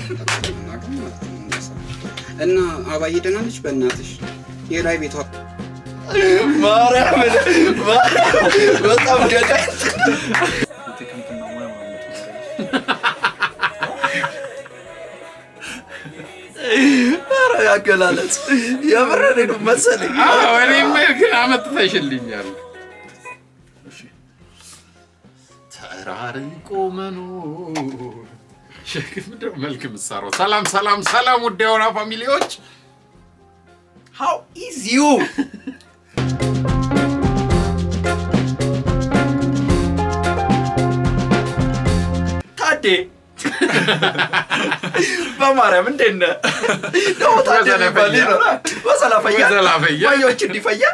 እና አባዬ ደህና ነች? በእናትሽ የላይ ቤቷ ማርያምን ማርያም በጣም ገዳይ ኧረ ያገላለጽ የምሬን ነው መሰለኝ። እኔም ግን አመጥተሽልኛል። ተራርቆ መኖር ሸክም ነው መልክ ምሳሮ። ሰላም ሰላም ሰላም፣ ውድ የሆና ፋሚሊዎች ሃው ኢዝ ዩ ታዴ በማርያም እንዴት ነህ? ደግሞ ታዴ የሚባል ይኖራል። በሰላፈያ በሰላፈያ። ወዮች እንዲፈያ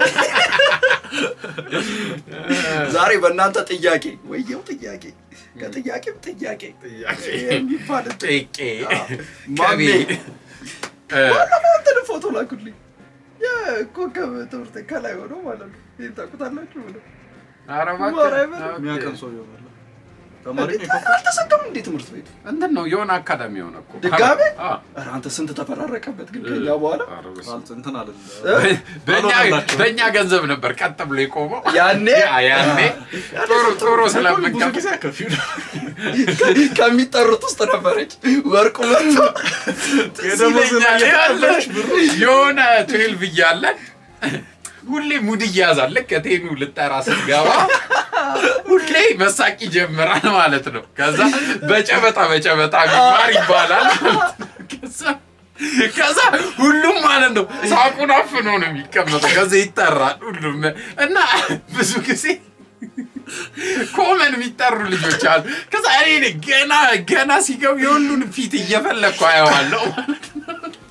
ዛሬ በእናንተ ጥያቄ ወየው ጥያቄ ከጥያቄም ጥያቄ የሚባል ጤቄ ማሜ ቀቤ ባለፈው እንትን ፎቶ ላኩልኝ የኮከብ ትምህርት ከላይ ሆኖ ማለት ነው። ይህን ታውቁታላችሁ ብሎ ኧረ እባክህ። ማርያምን። ኦኬ። የሚያቀን ሰው ይሆናል። ተማሪ ነው አልተሰካም እንዴ ትምህርት ቤቱ እንትን ነው የሆነ አካዳሚ የሆነ እኮ ድጋሜ አዎ። ኧረ አንተ ስንት ተፈራረቀበት ግን ከኛ በኋላ ኧረ በስመ አብ። አልት እንትን አለ በእኛ አልሆነላቸውም። በእኛ ገንዘብ ነበር ቀጥ ብሎ የቆመው ያኔ ያ- ያኔ ጥሩ ጥሩ ብዙ ስለምንከፍል ጊዜ አከፊው ከሚጠሩት ውስጥ ነበረች ወርቁ መጥቶ የደሞዝ ይለኛል ያለን የሆነ ትዌልቭ እያለን ሁሌ ሙድ እያያዛል። ልክ ከቴኑ ልጠራ ስትገባ ሁሌ መሳቅ ይጀምራል ማለት ነው። ከዛ በጨበጣ በጨበጣ ቢማር ይባላል ማለት ነው። ከዛ- ከዛ ሁሉም ማለት ነው ሳቁን አፍኖ ነው የሚቀመጠው። ከዛ ይጠራል ሁሉም እና ብዙ ጊዜ ኮመን የሚጠሩ ልጆች አሉ። ከዛ እኔ ነኝ ገና ገና ሲገቡ የሁሉን ፊት እየፈለግኩ አየዋለሁ ማለት ነው።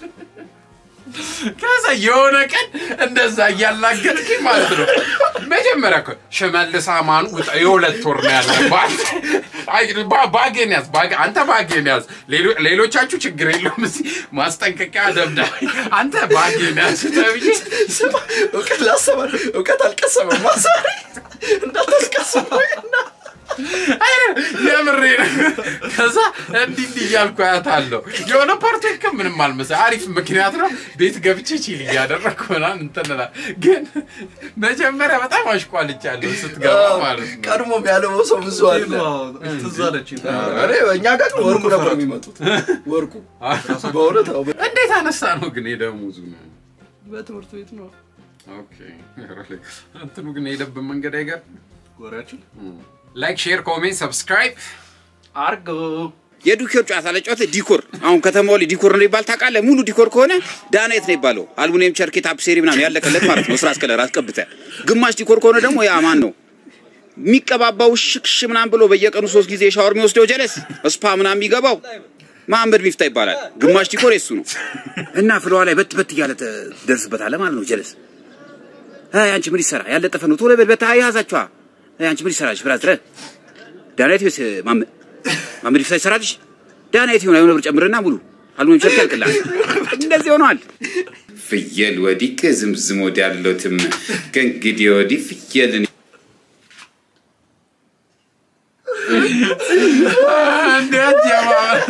ከዛ የሆነ ቀን እንደዛ እያላገጥኩኝ ማለት ነው። መጀመሪያ እኮ ሽመልስ አማን ውጣ የሁለት ወር ነው ያለባት። አይ፣ ባ- ባጌን ያዝ ባጌ- አንተ ባጌን ያዝ። ሌሎ- ሌሎቻችሁ ችግር የለውም እዚህ ማስጠንቀቂያ ደብዳቤ አንተ ባጌን ያዝ ተብዬ ስማ እውቀት ላሰባ እውቀት አልቀሰመም ማሳሪ እንዳታስቀስመው እና የምሬ ነው። ከዛ እንዲህ እንዲህ እያልኩ አያታለሁ። የሆነ ፓርቲ ግን ምንም አልመሰለኝ። አሪፍ ምክንያት ነው። ቤት ገብቼ ቺል እያደረግኩ ምናምን እንትን እላለሁ። ግን መጀመሪያ በጣም አሽቋልጫለሁ ስትገባ ማለት ነው። ቀድሞም ያለው ሰው ብዙ አለ ትዝ አለችኝ። እኔ እኛ ጋር ግን ወርቁ ነበር የሚመጡት ወርቁ በእውነት አዎ፣ እንዴት አነሳ ነው ግን የደሞዙ ነው? በትምህርት ቤት ነው ኦኬ እንትኑ ግን የሄደብን መንገድ አይገርም። ወሬያችን ላይክ፣ ሼር፣ ኮሜንት፣ ሰብስክራይብ አርጎ የዱኬር ጨዋታ ለጨዋታ ዲኮር አሁን ከተማው ላይ ዲኮር ነው ይባል ታውቃለህ? ሙሉ ዲኮር ከሆነ ዳናይት ነው ይባለው። አልሙኒየም ቸርኬ ታፕሴሪ ምናምን ያለቀለት ማለት ነው። ስራስ ከለር አስቀብተ ግማሽ ዲኮር ከሆነ ደግሞ ያ ማን ነው የሚቀባባው ሽክሽ ምናምን ብሎ በየቀኑ ሶስት ጊዜ ሻወር የሚወስደው ጀለስ ስፓ ምናምን የሚገባው መሐመድ ሚፍታ ይባላል። ግማሽ ዲኮር የሱ ነው እና ፍለዋ ላይ በት በት እያለ ትደርስበታለህ ማለት ነው። ጀለስ አይ አንቺ ምን ይሰራ ያለጠፈ ነው ቶሎ በል በታ ያዛችኋ አይ አንቺ ምን ይሰራልሽ ብራዝረ ዳናይት ወይስ ማመ- ማመድ ይፍታ ይሰራልሽ ዳናይት ይሆን የሆነ ብር ጨምርና ሙሉ አልሙኒየም ቸርኬ ያልቅልሃል። እንደዚህ ሆኗል። ፍየል ወዲህ ከዝምዝም ወዲህ ያለሁትም ከእንግዲህ ወዲህ ፍየልን እንዴት ጀማ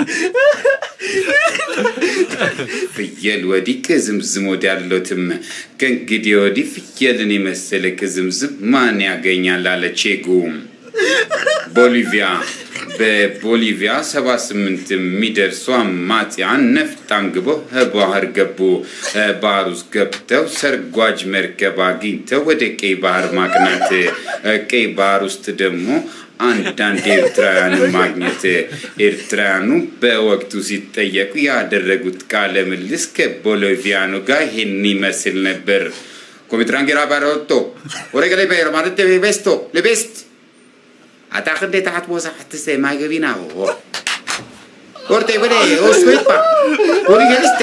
ፍየል ወዲህ ከዝምዝም ወዲህ ያለሁትም ከእንግዲህ ወዲህ ፍየልን የመሰለ ከዝምዝም ማን ያገኛል አለ ቼጉ። ቦሊቪያ በቦሊቪያ 78 የሚደርሱ አማጽያን ነፍጥ አንግበው ባህር ገቡ። ባህር ውስጥ ገብተው ሰርጓጅ መርከብ አግኝተው ወደ ቀይ ባህር ማቅናት፣ ቀይ ባህር ውስጥ ደግሞ አንዳንድ ኤርትራውያንን ማግኘት። ኤርትራውያኑ በወቅቱ ሲጠየቁ ያደረጉት ቃለ ምልልስ ከቦሊቪያኑ ጋር ይህን ይመስል ነበር። ኮሚትራንጌራ ባረቶ ወረገለ ቤር ማለት ቤስቶ ለቤስት አታክንዴ ታሓት መብዛሕቲ ሰ ማገቢና ወርተ በለ ወስቤት ወሪገልስት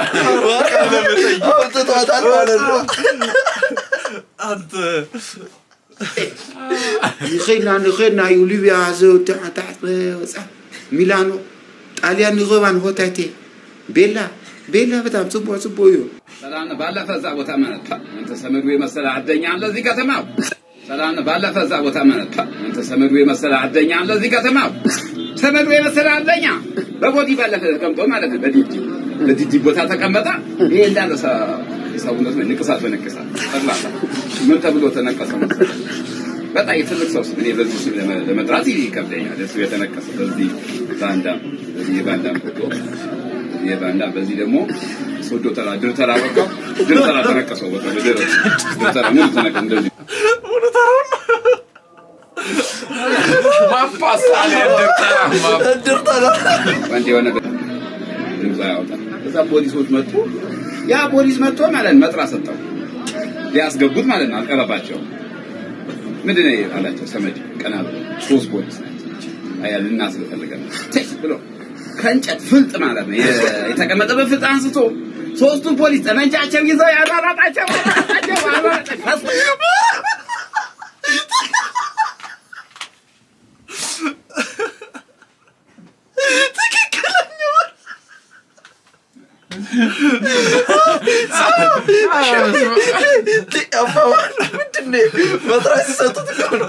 አውጥቷታል ማለት ነው አንተ ይኸና ንኸና እዩ ሊብያ ዘውትታሕት ወፃ ሚላኖ ጣልያን ንኸባን ሆታቴ ቤላ ቤላ በጣም ጽቡቅ ጽቡቅ እዩ ሰላም ባለፈ እዛ ቦታ ማለት አንተ ሰመዱ የመሰለ አደኛ አለ እዚህ ከተማው። ሰላም ባለፈ እዛ ቦታ ማለት አንተ ሰመዱ የመሰለ አደኛ አለ እዚህ ከተማው። ተመዶ የመሰለ አለኛ በቦዲ ባለፈ ተቀምጦ ማለት ነው። በዲዲ በዲዲ ቦታ ተቀመጠ። ይሄ እንዳለ ሰ- ሰውነት ነው ንቅሳት በንቅሳት ጠቅላላ ምን ተብሎ ተነቀሰ መሰለህ? በጣም የትልቅ ሰው ስም እኔ በዚህ ስም ለመ- ለመጥራት ይከብደኛል። እሱ የተነቀሰ በዚህ ባንዳም በዚህ የባንዳም ፎቶ በዚህ የባንዳም በዚህ ደግሞ ሶዶ ተራ ድር ተራ በቃ ድር ተራ ተነቀሰው በቃ ድር ድር ተራ ሙሉ ተነቀ እንደዚህ ማፋሳል ያደርተራ አንድ የሆነ ድምፅ ያወጣል። እዛ ፖሊሶች መጡ። ያ ፖሊስ መጥቶ ማለት ነው መጥራ ሰጠው ሊያስገቡት ማለት ነው። አልቀረባቸው ምንድን ነው አላቸው። ሰመድ ቀና ብሎ ሶስት ፖሊስ ናቸው። አያ ልና ስለፈለገ ነው ቴክ ብሎ ከእንጨት ፍልጥ ማለት ነው የ- የተቀመጠበት ፍልጥ አንስቶ ሶስቱን ፖሊስ ጠመንጃቸው ይዘው ያራራጣቸው ያራራጣቸው ያራራጣቸው ፈስ- መጥራት ሲሰጡት እኮ ነው።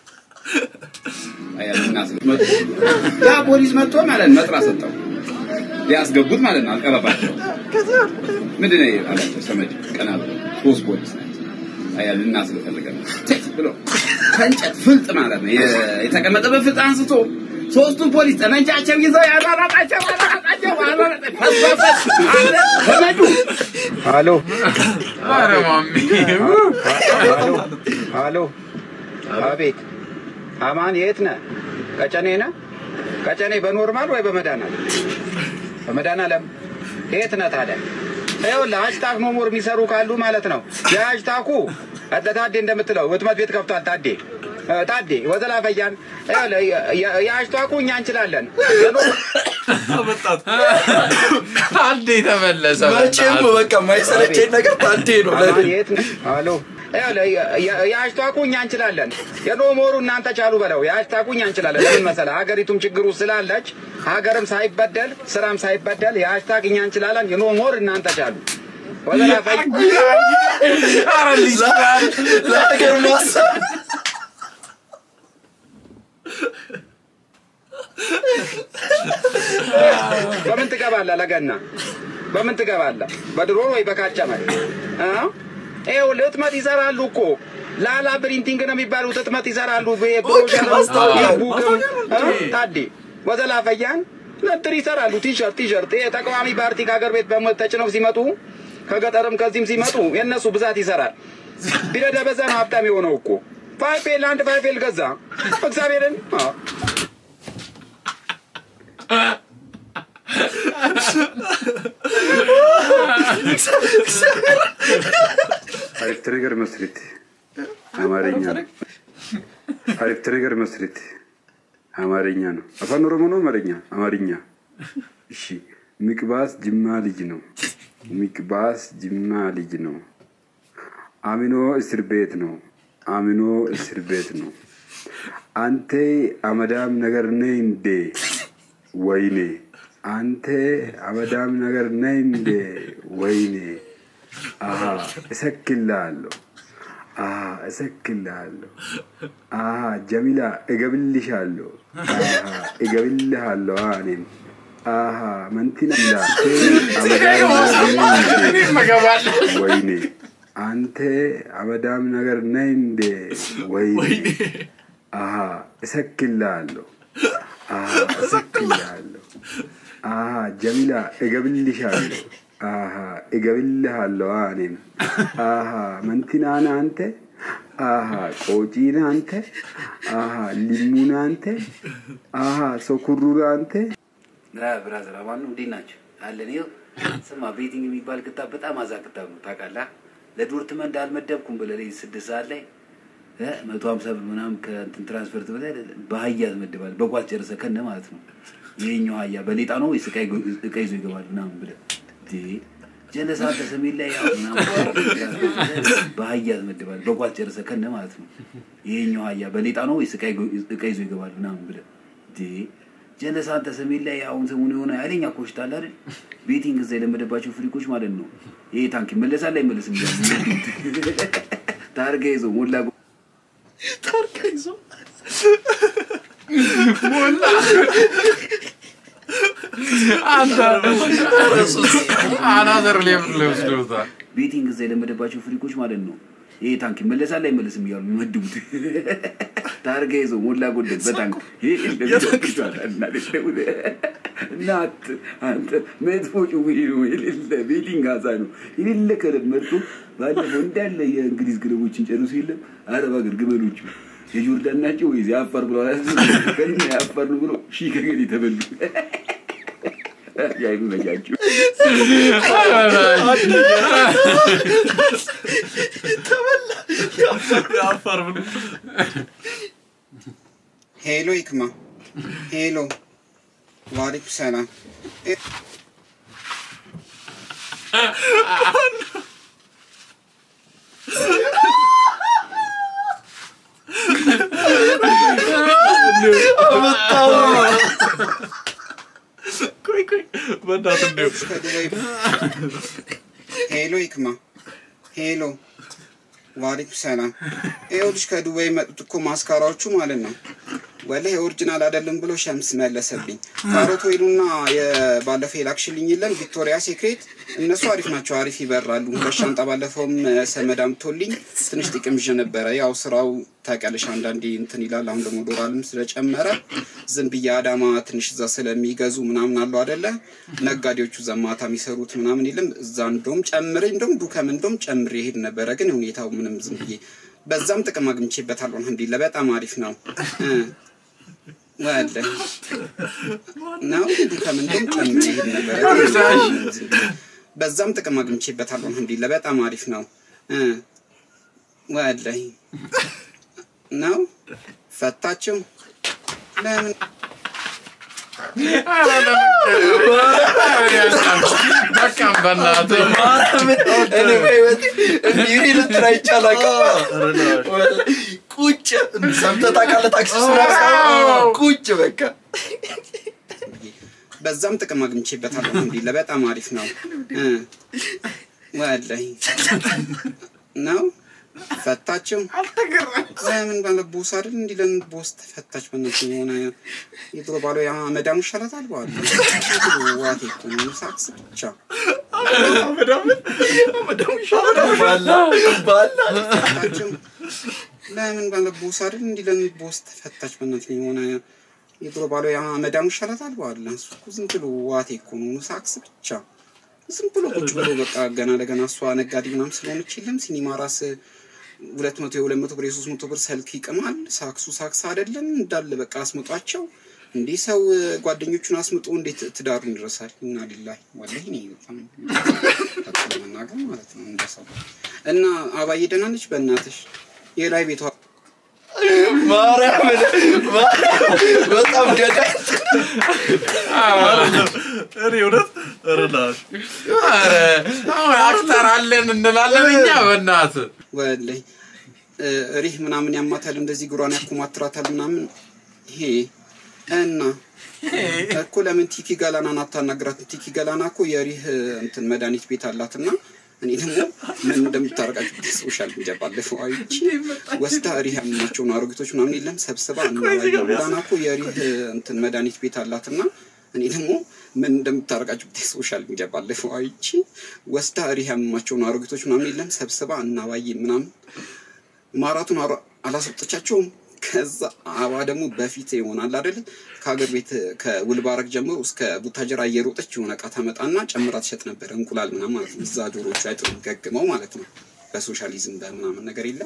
አያ ልና ስለመጡ ያ ፖሊስ መጥቶ ማለት ነው መጥራ ሰጠው ሊያስገቡት ማለት ነው። አልቀረባቸው ምንድን ነው አላቸው። ሰመድ ቀና ብሎ ሶስት ፖሊስ ናቸው። አያ ልና ስለፈለገ ነው ቴክ ብሎ ከእንጨት ፍልጥ ማለት ነው የ- የተቀመጠበት ፍልጥ አንስቶ ሶስቱን ፖሊስ ጠመንጃቸው ይዘው ያራራጣቸው ያራራጣቸው ያራራጣቸው ፈስ ፈስ አለ ሰመዱ ሃሎ ኧረ ማሚ ሃሎ ሃሎ፣ አቤት። አማን የት ነህ? ቀጨኔ ነህ? ቀጨኔ በኖርማል ወይ በመድኃኒዓለም? በመድኃኒዓለም የት ነህ ታዲያ? ይኸውልህ ሃሽታግ ኖሞር የሚሰሩ ካሉ ማለት ነው የሃሽታጉ እንደ ታዴ እንደምትለው ህትመት ቤት ከፍቷል። ታዴ እ፣ ታዴ ወዘላ ፈያን ይኸውልህ የ- የ- የሃሽታጉ እኛ እንችላለን አመጣት ታዴ ተመለሰ። መቼም በቃ የማይሰለቸኝ ነገር ታዴ ነው አማን ለእኔ። የት ነህ? ሃሎ ይኸውልህ የ- የ- የሃሽታጉ እኛ እንችላለን። የኖሞሩ እናንተ ቻሉ በለው። የሃሽታጉ እኛ እንችላለን። ለምን መሰለህ? ሀገሪቱም ችግሩ ስላለች ሀገርም ሳይበደል ስራም ሳይበደል የሃሽታግ እኛ እንችላለን። የኖሞር እናንተ ቻሉ ወዘላ ፈይ ኧረ ልጅ ለሀገር ማሰብ በምን ትገባለህ? ለገና በምን ትገባለህ? በድሮን ወይ በካቸመ ይኸውልህ ህትመት ይሰራሉ እኮ ላላ ፕሪንቲንግ ነው የሚባሉት ህትመት ይሰራሉ። ብሮሸር ማስታወቂያ። ቡክም ታዴ ወዘላ ፈያን ነጥር ይሰራሉ። ቲሸርት ቲሸርት ይሄ ተቃዋሚ ፓርቲ ከሀገር ቤት በሞት ተጭነው ሲመጡ ከገጠርም ከዚህም ሲመጡ የእነሱ ብዛት ይሰራል። ቢረዳ በዛ ነው ሀብታም የሆነው እኮ ፋይፌል አንድ ፋይፌል ገዛ እግዚአብሔርን አዎ። አሪፍ ትሪገር መስሪት አማርኛ ነው። አሪፍ ትሪገር መስሪት አማርኛ ነው። አፋን ኦሮሞ ነው አማርኛ አማርኛ። እሺ ሚቅባስ ጅማ ልጅ ነው። ሚቅባስ ጅማ ልጅ ነው። አሚኖ እስር ቤት ነው። አሚኖ እስር ቤት ነው። አንተ አመዳም ነገር ነህ እንዴ? ወይኔ አንተ አመዳም ነገር ነህ እንዴ? ወይኔ አሀ እሰክልሃለሁ። አሀ እሰክልሃለሁ። አሀ ጀሚላ እገብልሻለሁ። አሀ እገብልሃለሁ። እኔም አሀ መንቲና እኔም እገባለሁ። ወይኔ አንተ አመዳም ነገር ነህ እንዴ? ወይኔ አሀ እሰክልሃለሁ። አሀ እሰክልሃለሁ። አሀ ጀሚላ እገብልሻለሁ። አሀ እገብልሃለሁ። እኔም አሀ መንቲናን አንተ አሀ ቆጪን አንተ አሀ ሊሙን አንተ አሀ ሶኩሩር አንተ ብራዘር አማኑ እንዴት ናቸው? አለን ይኸው። ስማ ቤቲንግ የሚባል ክታብ በጣም አዛ ክታብ ነው ታውቃለህ። ለዶርትመንድ አልመደብኩም ብለህ ለዚህ ስድስት ሰዓት ላይ እ መቶ ሀምሳ ብር ምናምን ከእንትን ትራንስፈርት ብለህ በአህያ ትመድባለህ። በጓዝ ጨርሰህ ከነ ማለት ነው። ይሄኛው አህያ በሌጣ ነው ወይስ ዕቃ ይጎ- ዕቃ ይዞ ይገባል ምናምን ብለህ እንዴ ጀለሳ አንተ ሰሜን ላይ ያው ምናምን በአህያ ትመድባለህ። በጓዝ ጨርሰህ ከነ ማለት ነው። ይሄኛው አህያ በሌጣ ነው ወይስ ዕቃ ይጎ- ዕቃ ይዞ ይገባል ምናምን ብለህ እንዴ ጀለሳ አንተ ሰሜን ላይ አሁን ሰሞኑን የሆነ ኃይለኛ ኮሽታ አለ አይደል? ቤቲንግ እዛ የለመደባቸው ፍሪኮች ማለት ነው። ይሄ ታንክ ይመለሳል አይመለስም እያሉ ታርጋ ይዞ ሞላ ጎ- ታርጋ ይዞ ሞላ አንተ አናዘር ሌቭል ላይ ወስደውታል። ቤቲንግ እዛ የለመደባቸው ፍሪኮች ማለት ነው። ይሄ ታንክ ይመለሳል አይመለስም እያሉ የሚመድቡት ታርጋ ይዘው ሞላ ጎደል በታንክ እናት አንተ መጥፎ ጭዌ ነው የሌለ ቤቲንግ አዛ ነው የሌለ ክለብ መርጦ ባለፈው እንዳለ የእንግሊዝ ክለቦችን ጨርሶ የለም አረብ ሀገር ግመሎቹ የጆርዳን ናቸው ወይስ የአፋር ብሎ ከኛ የአፋር ነው ብሎ ሺ ከገድ የተበሉ ያይመቻችሁ የአፋር ብሎ ሄሎ ይክማ ሄሎ ዋሌኩም ሰላም ቆይ ቆይ በእናትህ እንደው ከዱባይ ሄሎ ይክማ ሄሎ ዋሌኩም ሰላም ይኸውልሽ ከዱባይ የመጡት እኮ ማስካራዎቹ ማለት ነው ወላሂ ኦሪጂናል አይደለም ብሎ ሸምስ መለሰብኝ ካሮት ወይኑና የባለፈው የላክሽልኝ የለም ቪክቶሪያ ሴክሬት እነሱ አሪፍ ናቸው አሪፍ ይበራሉ ሁለት ሻንጣ ባለፈውም ሰመድ አምቶልኝ ትንሽ ጥቅም ይዤ ነበረ ያው ስራው ታውቂያለሽ አንዳንዴ እንትን ይላል አሁን ደግሞ ዶላርም ስለጨመረ ዝም ብዬ አዳማ ትንሽ እዛ ስለሚገዙ ምናምን አሉ አደለ ነጋዴዎቹ እዛ ማታ የሚሰሩት ምናምን የለም እዛ እንደውም ጨምሬ እንደውም ዱከም እንደውም ጨምሬ ይሄድ ነበረ ግን ሁኔታው ምንም ዝም ብዬ በዛም ጥቅም አግኝቼበታለሁ አልሐምዱሊላህ በጣም አሪፍ ነው እ ወለ ነው ዱከም እንደውም ጨምሬ ይሄድ ነበረ ግን ዝም ብዬ በዛም ጥቅም አግኝቼበታለሁ አልሐምዱሊላህ በጣም አሪፍ ነው እ ወላሂ ነው ፈታችሁ ለምን በቃም በእናትህ እኔ በህይወቴ እንዲህ ልትራ ይቻላል። ቁጭ ሰምተህ ታውቃለህ? ታክሲ ውስጥ ምናምን ቁጭ በቃ በዛም ጥቅም አግኝቼበታለሁ አልሐምዱሊላህ በጣም አሪፍ ነው እ ወላሂ ነው ፈታችሁ ለምን ባለ ቦስ አይደል እንዲህ ለምን ቦስ ተፈታች በእናትህ የሆነ የድሮ ባሏ ያ መዳሙ ይሻላታል በኋላ ዋቴ እኮ ነው ሳክስ ብቻ ባላ ባላ ፈታችሁ ለምን ባለ ቦስ አይደል እንዲህ ለምን ቦስ ተፈታች በእናትህ የሆነ የድሮ ባሏ ያ መዳሙ ይሻላታል በኋላ እሱ እኮ ዝም ብሎ ዋቴ እኮ ነው ሳክስ ብቻ ዝም ብሎ ቁጭ ብሎ በቃ ገና ለገና እሷ ነጋዴ ምናምን ስለሆነች የለም ሲኒማ ራስ ሁለት መቶ የሁለት መቶ ብር የሶስት መቶ ብር ሰልክ ይቅማል። ሳክሱ ሳክስ አይደለም እንዳለ በቃ አስምጧቸው። እንዲህ ሰው ጓደኞቹን አስምጦ እንዴት ትዳሩን ይረሳል? እና ሊላሂ ወላሂ እኔ በጣም በጣም ለመናገር ማለት ነው እንደ ሰው እና አባዬ ደህና ነች? በእናትሽ የላይ ቤቷ ማርያምን ማርያም በጣም ገዳይ እኔ እውነት ረዳሽ ኧረ አሁን አክተር አለን እንላለን እኛ በእናትህ ወላሂ እ፣ ሪህ ምናምን ያማታል፣ እንደዚህ እግሯን ያኮማትራታል ምናምን ይሄ እና እኮ ለምን ቲኪ ገላናን አታናግራትም? ቲኪ ገላና እኮ የሪህ እንትን መድኃኒት ቤት አላት እና እኔ ደግሞ ምን እንደምታረቃቸው ሶሻል ሚዲያ ባለፈው አይቼ ወስዳ ሪህ ያመናቸውን አሮጊቶች ምናምን የለም ሰብስባ ገላና እኮ የሪህ እንትን መድኃኒት ቤት አላት እና እኔ ደግሞ ምን እንደምታረቃቸው ሶሻል ሚዲያ ባለፈው አይቼ ወስዳ ሪህ ያመማቸውን አሮጊቶች ምናምን የለም ሰብስባ እናባዬ ምናምን ማራቱን አሮ- አላሰጠቻቸውም። ከዛ አባ ደግሞ በፊት ይሆናል አይደል ከሀገር ቤት ከውልባረግ ጀምሮ እስከ ቡታጀራ እየሮጠች የሆነ እቃ ታመጣና ጨምራ ትሸጥ ነበር። እንቁላል ምናምን ማለት ነው። እዛ ዶሮቹ አይጥሉም ገግመው ማለት ነው። በሶሻሊዝም በምናምን ነገር የለም።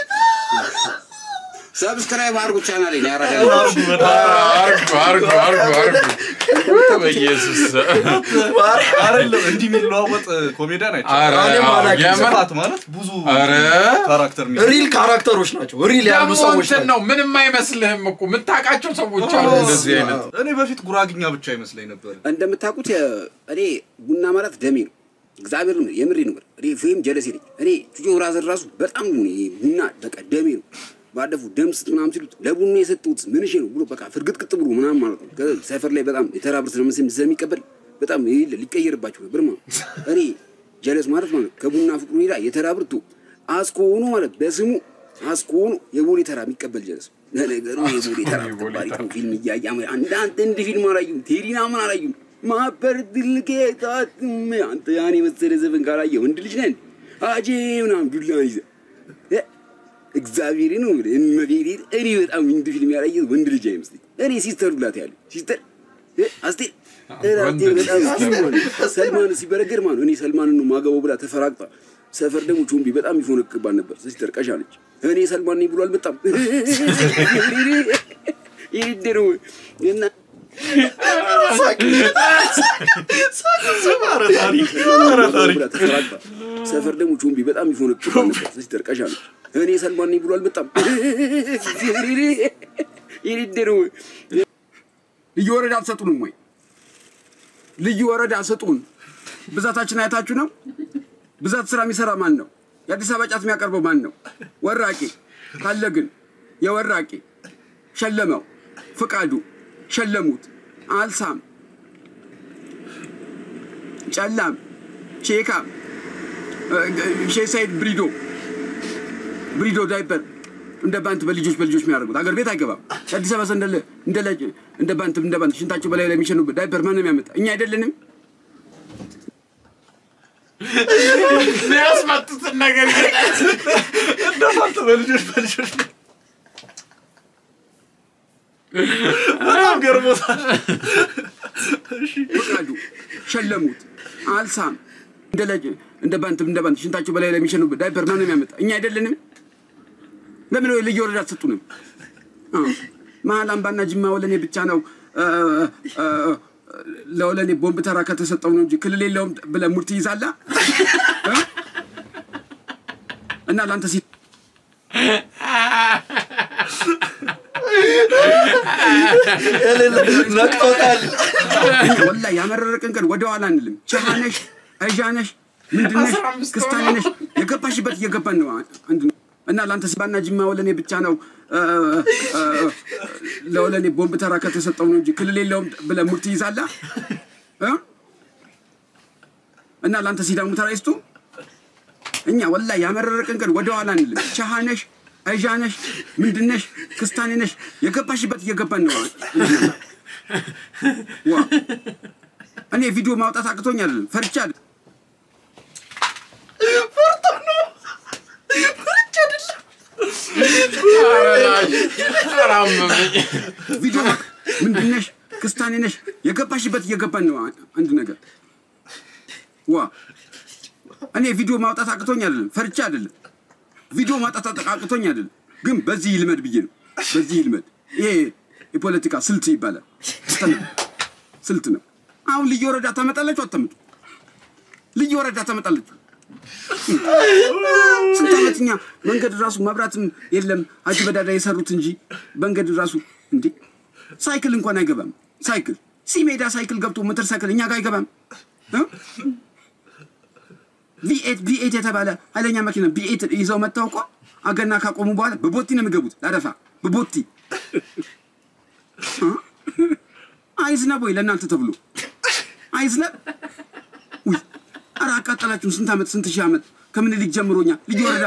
ሰብስክራይብ አርጉ ቻናል ያረዳ አርጉ አርጉ አርጉ አርጉ በኢየሱስ አይደለም እንዲህ የሚለዋወጥ ኮሜዲያን አይቼ ኧረ እኔም አዎ፣ አላውቅም። የምር ስፋት ማለት ብዙ ኧረ ካራክተር የሚሰጥ ሪል ካራክተሮች ናቸው። ሪል ያሉ ደግሞ ሰዎች እንትን ናቸው። ነው ምንም አይመስልህም እኮ የምታውቃቸው ሰዎች አሉ እንደዚህ አይነት እኔ በፊት ጉራግኛ ብቻ ይመስለኝ ነበር እንደምታውቁት የ- እኔ ቡና ማለት ደሜ ነው። እግዚአብሔር ነው የምሬ ነው። እኔ ፌም ጀለሴ ነኝ። እኔ ጩጮ ራዘር ራሱ በጣም ነው እኔ ቡና በቃ ደሜ ነው። ባለፉ ደም ስጥ ምናምን ሲሉት ለቡና የሰጠሁት ምንሽ ነው ብሎ በቃ ፍርግጥቅጥ ብሎ ምናምን ማለት ነው። ከዛ ሰፈር ላይ በጣም የተራ ብር ስለምስ- ስለሚቀበል በጣም ይል ሊቀየርባቸው ነበር ማለት ነው። እኔ ጀለስ ማለት ማለት ከቡና ፍቅሩ ሄዳ የተራ ብርቱ አስኮ ሆኖ ማለት በስሙ አስኮ ሆኖ የቦሌ ተራ የሚቀበል ጀለስ ለነገሩ የቦሌ ተራ ተባሪ ፊልም እያየ አንዳንተ እንድ ፊልም አላዩም። ቴሪና ምን አላዩም። ማበር ድልኬ ታትም አንተ ያን የመሰለ ዘፈን ካላየ ወንድ ልጅ ነን አጄ ምናምን ዱላ ይዘ እ፣ እግዚአብሔር ነው የምልህ፣ እመቤቴን እኔ በጣም እንድ ፊልም ያላየሁት ወንድ ልጅ አይመስለኝ። እኔ ሲስተር ዱላት ያለ ሲስተር እ፣ አስቴር እ፣ አስቴር በጣም ሲሆን ሰልማን ሲበረገር ማለት ነው። እኔ ሰልማንን ነው ማገባው ብላ ተፈራግጣ ሰፈር ደግሞ ቾምቢ በጣም ይፎነቅባል ነበር። ሲስተር ቀሻለች። እኔ ሰልማን ነኝ ብሎ አልመጣም ይድሩ እና ብላ ተፈራግጣ ሰፈር ደግሞ ቾምቢ በጣም ይፎነቅባል ነበር። ሲስተር ቀሻለች። እኔ ሰልማን ነኝ ብሎ አልመጣም ይድሩ ልዩ ወረዳ አትሰጡንም ወይ? ልዩ ወረዳ ስጡን። ብዛታችን አይታችሁ ነው። ብዛት ስራ የሚሰራ ማን ነው? የአዲስ አበባ ጫት የሚያቀርበው ማን ነው? ወራቂ ካለ ግን የወራቂ ሸለመው፣ ፍቃዱ ሸለሙት፣ አልሳም፣ ጨላም፣ ሼካም፣ ሼህ ሰይድ ብሪዶ ብሪዶ ዳይፐር እንደ ባንት በልጆች በልጆች የሚያደርጉት አገር ቤት አይገባም። የአዲስ አበባ ሰው እንደ እንደ ለጅ- እንደ ባንት እንደ ባንት ሽንታቸው በላይ ላይ የሚሸኑበት ዳይፐር ማንም ያመጣ እኛ አይደለንም። ያስመጡትን ነገር ይገጣል። እንደፋንተ በልጆች በልጆች በጣም ገርሞታል። ፍቃዱ ሸለሙት፣ አልሳም እንደ ለጅ እንደ ባንት እንደ ባንት ሽንታቸው በላይ ላይ የሚሸኑበት ዳይፐር ማንም ያመጣ እኛ አይደለንም። ለምን ልዩ ወረዳ አትሰጡንም? አዎ። መሀል አምባና ጅማ ወለኔ ብቻ ነው እ፣ እ፣ ለወለኔ ቦምብ ተራ ከተሰጠው ነው እንጂ ክልል የለውም ብለህ ሙድ ትይዛለህ እ? እና ለአንተ ሲ ነቅቶታል። ወላሂ ያመረረቅን ቀን ወደ ኋላ አንልም። ቸሃነሽ አይዣነሽ ምንድነሽ አስራ አምስት ክስታኔ ነሽ የገባሽበት እየገባን ነው አንድ ነው እና ለአንተ ሲባና ጅማ ወለኔ ብቻ ነው እ፣ እ፣ ለወለኔ ቦምብ ተራ ከተሰጠው ነው እንጂ ክልል የለውም ብለህ ሙድ ትይዛለህ እ? እና ለአንተ ሲዳሙ ተራ ይስጡ። እኛ ወላሂ ያመረረቅን ቀን ወደ ኋላ አንልም። ቸሃነሽ አይዣነሽ ምንድነሽ ክስታኔ ነሽ የገባሽበት እየገባን ነው አንድ ነው። ዋ እኔ ቪዲዮ ማውጣት አቅቶኝ አይደለም፣ ፈርቻ አይደለም። ኧረ አመመኝ። ቪዲዮ ማውጣት ምንድነሽ ክስታኔ ነሽ የገባሽበት እየገባን ነው አንድ ነገር ዋ እኔ ቪዲዮ ማውጣት አቅቶኝ አይደለም፣ ፈርቻ አይደለም። ቪዲዮ ማውጣት አቅቶኝ አይደለም፣ ግን በዚህ ይልመድ ብዬ ነው። በዚህ ይልመድ። ይሄ የፖለቲካ ስልት ይባላል። ስልት ነው። አሁን ልዩ ወረዳ ታመጣላችሁ አታመጡ? ልዩ ወረዳ ታመጣላችሁ? ስንት ዓመት እኛ መንገድ ራሱ መብራትም የለም ሀጂ በዳዳ የሰሩት እንጂ መንገድ ራሱ እንዴ ሳይክል እንኳን አይገባም። ሳይክል ሲሜዳ ሳይክል ገብቶ ሞተር ሳይክል እኛ ጋር አይገባም። ቪኤት ቪኤት የተባለ ኃይለኛ መኪና ቪኤት ይዘው መጥተው እኮ አገና ካቆሙ በኋላ በቦቲ ነው የሚገቡት። ላደፋ በቦቲ እ? አይዝነብ ወይ ለእናንተ ተብሎ አይዝነብ? ውይ ኧረ አቃጠላችሁን። ስንት ዓመት ስንት ሺህ ዓመት ከምኒልክ ጀምሮኛ ልዩ ወረዳ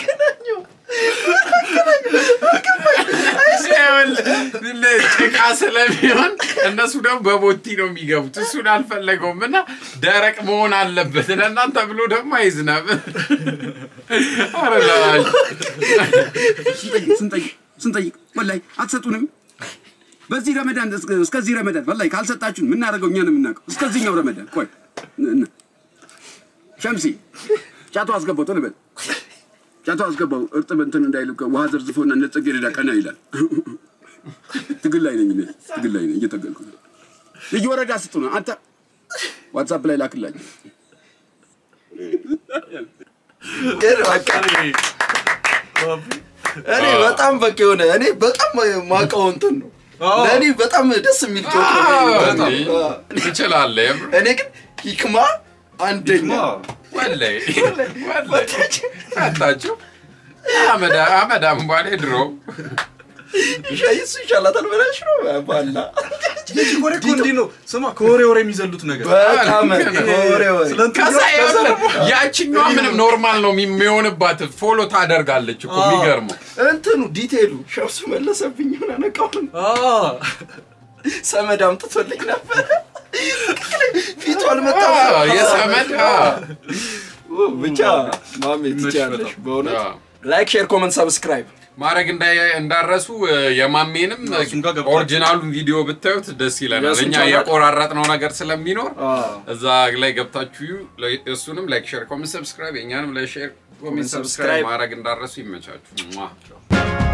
ይኸውልህ፣ ጭቃ ስለሚሆን እነሱ ደግሞ በቦቲ ነው የሚገቡት። እሱን አልፈለገውም እና ደረቅ መሆን አለበት ለእናንተ ብሎ ደግሞ አይዝነብ። ኧረ ላሽ ስንጠይቅ ስንጠይቅ ስንጠይቅ ወላሂ አትሰጡንም። በዚህ ረመዳን እስከ- እስከዚህ ረመዳን ወላሂ ካልሰጣችሁን የምናደርገው እኛ ነው የምናውቀው። እስከዚህኛው ረመዳን ቆይ ን- ን- ሸምሲ ጫቱ አስገባው ቶሎ በል ጫቱ አስገባው እርጥብ እንትን እንዳይል ውሃ ዘርዝፎና እንደ ጽጌረዳ ቀና ይላል። ትግል ላይ ነኝ እኔ ትግል ላይ ነኝ እየተገልኩ ነው። ልዩ ወረዳ ስጡ ነው አንተ ዋትሳፕ ላይ ላክላቸው። ግን በቃ እኔ በጣም በቃ የሆነ እኔ በጣም ማውቀው እንትን ነው አዎ። ለእኔ በጣም ደስ የሚል ጮት ነው። በጣም አዎ። ትችላለህ። የምር እኔ ግን ሂክማ አንደኛ ወላሂ ወላሂ ፈታችሁ አመዳ አመዳም ባሌ ድሮ ሻይ እሱ ይሻላታል ብለሽ ነው ባላ ወሬ እኮ እንዲህ ነው። ስማ ከወሬ ወሬ የሚዘሉት ነገር በጣም ወሬ ወሬ ስለ እንትን ከዛ ከዛ ይኸውልህ፣ ደግሞ ያችኛዋ ምንም ኖርማል ነው የሚሆንባት ፎሎ ታደርጋለች እኮ የሚገርመው እንትኑ ዲቴሉ ሸምሱ መለሰብኝ የሆነ ነቃውን አ፣ ሰመድ አምጥቶልኝ ነበር ፊቱ አልመጣም አዎ፣ የሰመድ አዎ። ብቻ ማሜ ትችያለሽ በጣም። በእውነት አዎ። ላይክ ሼር ኮመንት ሰብስክራይብ ማድረግ እንዳይ- እንዳረሱ እ፣ የማሜንም እሱም ጋር ገብታችሁ ኦሪጂናሉን ቪዲዮ ብታዩት ደስ ይለናል። የእሱን እኛ ቻናል- የቆራረጥነው ነገር ስለሚኖር አዎ። እዛ ላይ ገብታችሁ እዩ። ለ- እሱንም ላይክ ሼር ኮሜንት ሰብስክራይብ የእኛንም ላይክ ሼር ኮሜንት ኮሜንት ሰብስክራይብ ሰብስክራይብ ማድረግ እንዳረሱ ይመቻችሁ። ሟ።